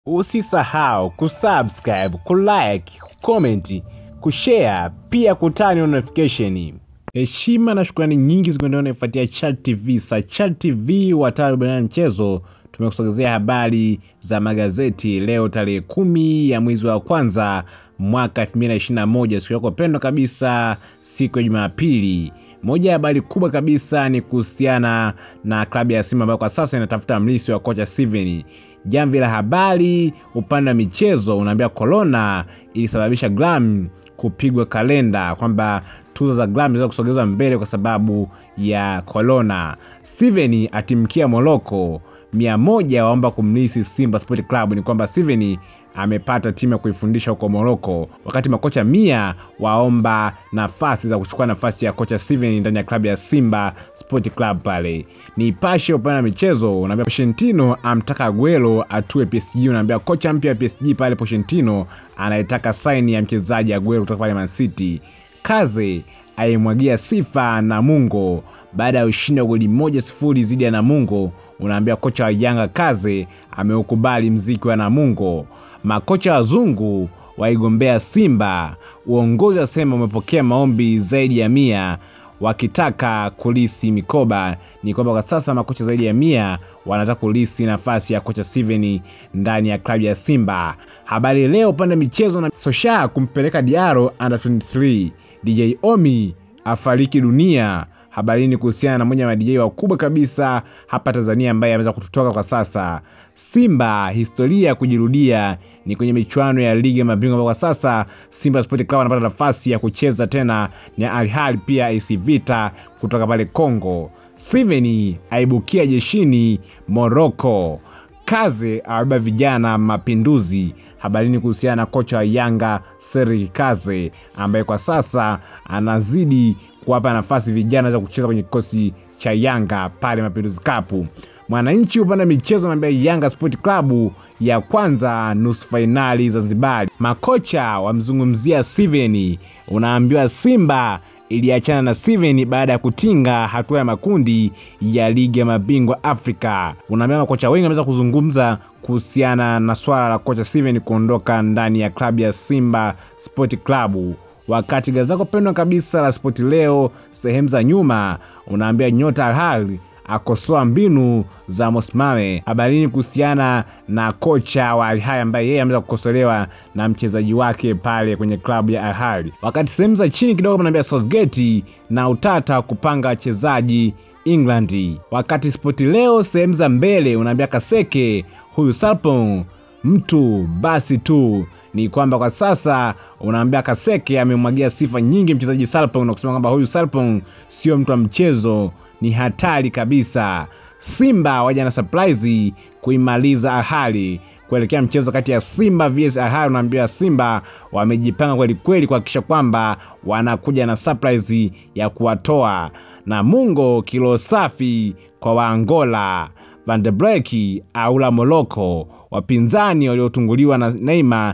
Usisahau kusubscribe, kulike, kucomment, kushare pia kutani notification. Heshima na shukrani nyingi zikuendelea naifuatia Chat TV. Sa Chat TV wataalamu wa mchezo tumekusogezea habari za magazeti leo tarehe kumi ya mwezi wa kwanza mwaka 2021 siku yako pendwa kabisa, siku ya Jumapili. Moja ya habari kubwa kabisa ni kuhusiana na klabu ya Simba ambayo kwa sasa inatafuta mlisi wa kocha Steven. Jamvi la habari upande wa michezo unaambia corona ilisababisha Glam kupigwa kalenda, kwamba tuzo za Glam zinaweza kusogezwa mbele kwa sababu ya corona. Steven atimkia Moroko, mia moja waomba kumlisi Simba Sport Club. Ni kwamba Steven amepata timu ya kuifundisha huko Moroko, wakati makocha mia waomba nafasi za kuchukua nafasi ya kocha Steven ndani ya klabu ya Simba Sport Club. Pale Nipashe upande wa michezo unaambia Pochettino amtaka Aguero atue PSG. Unaambia kocha mpya wa PSG pale Pochettino anayetaka saini ya mchezaji Aguero kutoka pale Man City. Kaze aimwagia sifa Namungo baada ya ushindi wa goli moja sifuri dhidi ya Namungo. Unaambia kocha wa Yanga Kaze ameukubali mziki wa Namungo. Makocha wazungu waigombea Simba. Uongozi wasema umepokea maombi zaidi ya mia wakitaka kulisi mikoba. Ni kwamba kwa sasa makocha zaidi ya mia wanataka kulisi nafasi ya kocha Steven ndani ya klabu ya Simba. Habari Leo upande michezo na Sosha kumpeleka Diaro under 23. DJ Omi afariki dunia. Habarini kuhusiana na mmoja wa madj wakubwa kabisa hapa Tanzania ambaye ameweza kututoka kwa sasa. Simba historia ya kujirudia ni kwenye michuano ya ligi ya mabingwa ambao kwa sasa Simba Sport Club anapata nafasi ya kucheza tena na Al Ahly pia AC Vita kutoka pale Kongo. Steven aibukia jeshini Morocco. Kaze awabeba vijana mapinduzi. Habarini kuhusiana na kocha wa Yanga Serik Kaze ambaye kwa sasa anazidi kuwapa nafasi vijana za kucheza kwenye kikosi cha Yanga pale Mapinduzi Cup. Mwananchi upande michezo anaambia Yanga Sport Club ya kwanza nusu fainali Zanzibar. Makocha wamzungumzia Steven. Unaambiwa Simba iliachana na Steven baada ya kutinga hatua ya makundi ya ligi ya mabingwa Afrika. Unaambiwa makocha wengi wameweza kuzungumza kuhusiana na swala la kocha Steven kuondoka ndani ya klabu ya Simba Sport Club. Wakati gazeti lako pendwa kabisa la Spoti Leo sehemu za nyuma unaambia nyota Al Ahly akosoa mbinu za Mosimame. Habarini kuhusiana na kocha wa Al Ahly ambaye yeye ameweza kukosolewa na mchezaji wake pale kwenye klabu ya Al Ahly. Wakati sehemu za chini kidogo unaambia Southgate na utata wa kupanga wachezaji England. Wakati Spoti Leo sehemu za mbele unaambia Kaseke huyu Sarpong mtu basi tu ni kwamba kwa sasa unaambia Kaseke amemwagia sifa nyingi mchezaji Sarpong na kusema kwamba huyu Sarpong sio mtu wa mchezo, ni hatari kabisa. Simba waja na surprise kuimaliza Al Ahly kuelekea mchezo kati ya Simba vs Al Ahly. Unaambia Simba wamejipanga kweli kweli kuhakikisha kwamba wanakuja na surprise ya kuwatoa Namungo. Kilo safi kwa Waangola. Van de Beek aula Morocco wapinzani waliotunguliwa na Neymar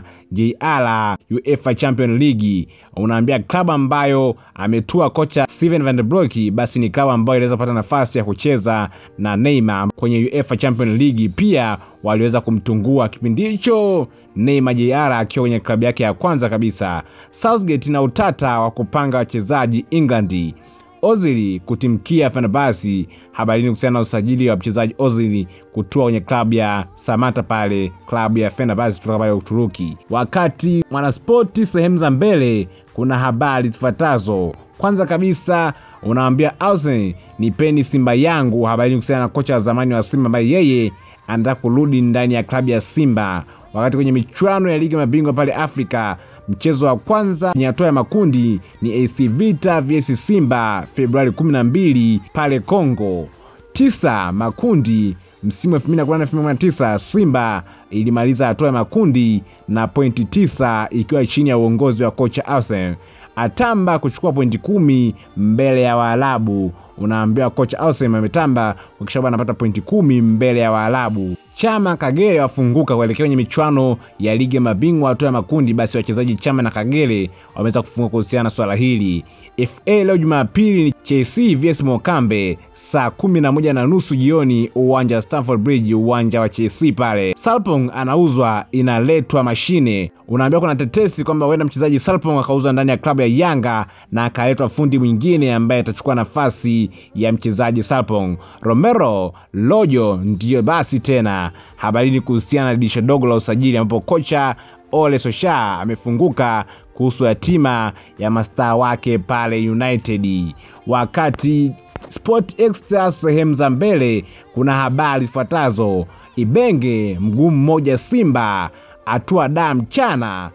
JR UEFA Champions League. Unaambia klabu ambayo ametua kocha Steven Van de Beek basi ni klabu ambayo iliweza kupata nafasi ya kucheza na Neymar kwenye UEFA Champions League. Pia waliweza kumtungua kipindi hicho Neymar JR akiwa kwenye klabu yake ya kwanza kabisa. Southgate na utata wa kupanga wachezaji England. Ozil kutimkia Fenerbahce. Habarini kuhusiana na usajili wa mchezaji Ozil kutua kwenye klabu ya Samata pale klabu ya Fenerbahce kutoka pale Uturuki. Wakati Mwanaspoti sehemu za mbele kuna habari zifuatazo. Kwanza kabisa unaambia Austin nipeni Simba yangu. Habarini kuhusiana na kocha wa zamani wa Simba ambaye yeye anataka kurudi ndani ya klabu ya Simba. Wakati kwenye michuano ya ligi ya mabingwa pale Afrika mchezo wa kwanza ni hatua ya makundi ni AC Vita vs Simba Februari 12 pale Kongo. Tisa makundi msimu 2018-2019 Simba ilimaliza hatua ya makundi na pointi tisa ikiwa chini ya uongozi wa kocha Arsene Atamba kuchukua pointi kumi mbele ya Waarabu. Unaambiwa kocha Arsene ametamba kuhakikisha kwamba anapata pointi kumi mbele ya Waarabu. Chama Kagere wafunguka kuelekea kwenye michuano ya ligi ya mabingwa hatua ya makundi. Basi wachezaji Chama na Kagere wameweza kufunguka kuhusiana na swala hili. FA leo Jumapili ni Chelsea vs Mokambe saa kumi na moja na nusu jioni uwanja wa Stamford Bridge, uwanja wa Chelsea pale. Salpong anauzwa, inaletwa mashine. Unaambiwa kuna tetesi kwamba huenda mchezaji Salpong akauzwa ndani ya klabu ya Yanga na akaletwa fundi mwingine ambaye atachukua nafasi ya mchezaji Salpong. Romero Lojo ndiyo basi tena habarini kuhusiana na dirisha dogo la usajili ambapo kocha Ole Sosha amefunguka kuhusu hatima ya mastaa wake pale United. Wakati Sport Extra sehemu za mbele kuna habari zifuatazo: Ibenge mguu mmoja Simba atua daa mchana,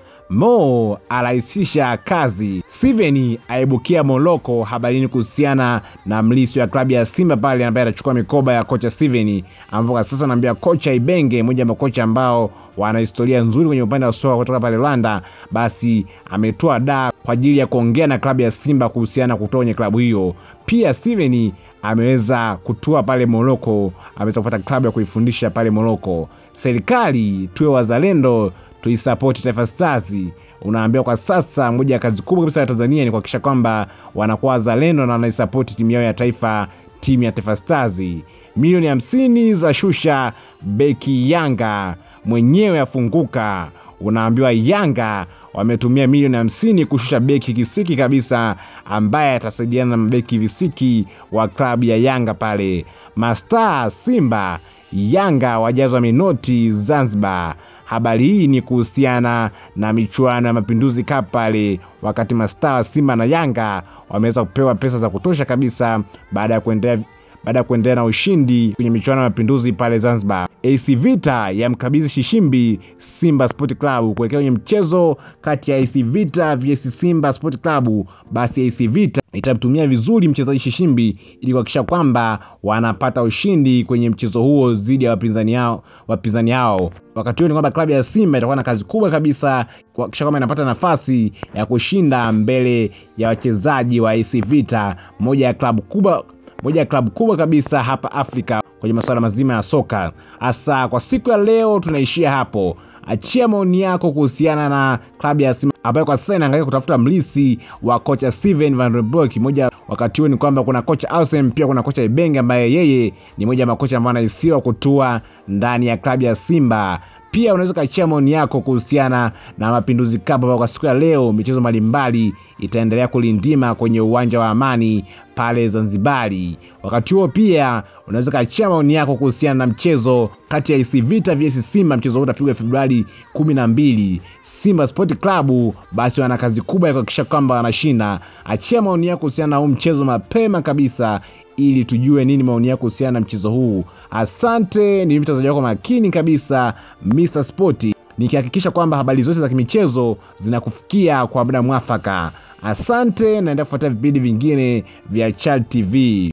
Mo arahisisha kazi, Steven aibukia Moloko. Habarini kuhusiana na mliso ya klabu ya Simba pale ambaye atachukua mikoba ya kocha Steven, ambapo kwa sasa anaambia kocha Ibenge, mmoja wa makocha ambao wana historia nzuri kwenye upande wa soka kutoka pale Rwanda, basi ametoa daa kwa ajili ya kuongea na klabu ya Simba kuhusiana na kutoka kwenye klabu hiyo. Pia Steven ameweza kutua pale Moroko, ameweza kupata klabu ya kuifundisha pale Moroko. Serikali tuwe wazalendo, tuisapoti Taifa Stars. Unaambiwa kwa sasa moja ya kazi kubwa kabisa ya Tanzania ni kuhakikisha kwamba wanakuwa wazalendo na wanaisapoti timu yao ya taifa, timu ya Taifa Stars. Milioni hamsini za shusha beki Yanga mwenyewe afunguka. Unaambiwa Yanga wametumia milioni hamsini kushusha beki kisiki kabisa, ambaye atasaidiana na mabeki visiki wa klabu ya Yanga pale. Mastaa Simba Yanga wajazwa minoti Zanzibar. Habari hii ni kuhusiana na michuano ya Mapinduzi Cup pale, wakati mastaa wa Simba na Yanga wameweza kupewa pesa za kutosha kabisa baada ya kuendelea baada ya kuendelea na ushindi kwenye michuano ya mapinduzi pale Zanzibar. AC Vita ya mkabidhi Shishimbi Simba Sport Club kuelekea kwenye mchezo kati ya AC Vita vs Simba Sport Club. Basi AC Vita itamtumia vizuri mchezaji Shishimbi ili kuhakikisha kwamba wanapata ushindi kwenye mchezo huo dhidi ya wapinzani hao wapinzani hao. Wakati huo ni kwamba klabu ya Simba itakuwa na kazi kubwa kabisa kuhakikisha kwamba inapata nafasi ya kushinda mbele ya wachezaji wa AC Vita, moja ya klabu kubwa moja ya klabu kubwa kabisa hapa Afrika kwenye masuala mazima ya soka. Hasa kwa siku ya leo tunaishia hapo. Achia maoni yako kuhusiana na klabu ya Simba ambayo kwa sasa inaangalia kutafuta mlisi wa kocha Steven Van den Broek. Moja wakati huo ni kwamba kuna kocha Ausem, pia kuna kocha Ibenge ambaye yeye ni moja ya makocha ambao anahisiwa kutua ndani ya klabu ya Simba. Pia unaweza ukachia maoni yako kuhusiana na Mapinduzi Cup ambayo kwa siku ya leo michezo mbalimbali itaendelea kulindima kwenye uwanja wa Amani pale Zanzibari. Wakati huo pia unaweza ukachia maoni yako kuhusiana na mchezo kati ya AC Vita vs Simba. Mchezo huu utapigwa Februari kumi na mbili. Simba Sport Club basi wana kazi kubwa ya kuhakikisha kwamba wanashinda. Achia maoni yako kuhusiana na huu mchezo mapema kabisa ili tujue nini maoni yako kuhusiana na mchezo huu. Asante, ni mtazamaji wako makini kabisa Mr Sport, nikihakikisha kwamba habari zote za kimichezo zinakufikia kwa muda mwafaka. Asante, naendelea kufuatia vipindi vingine vya Chal TV.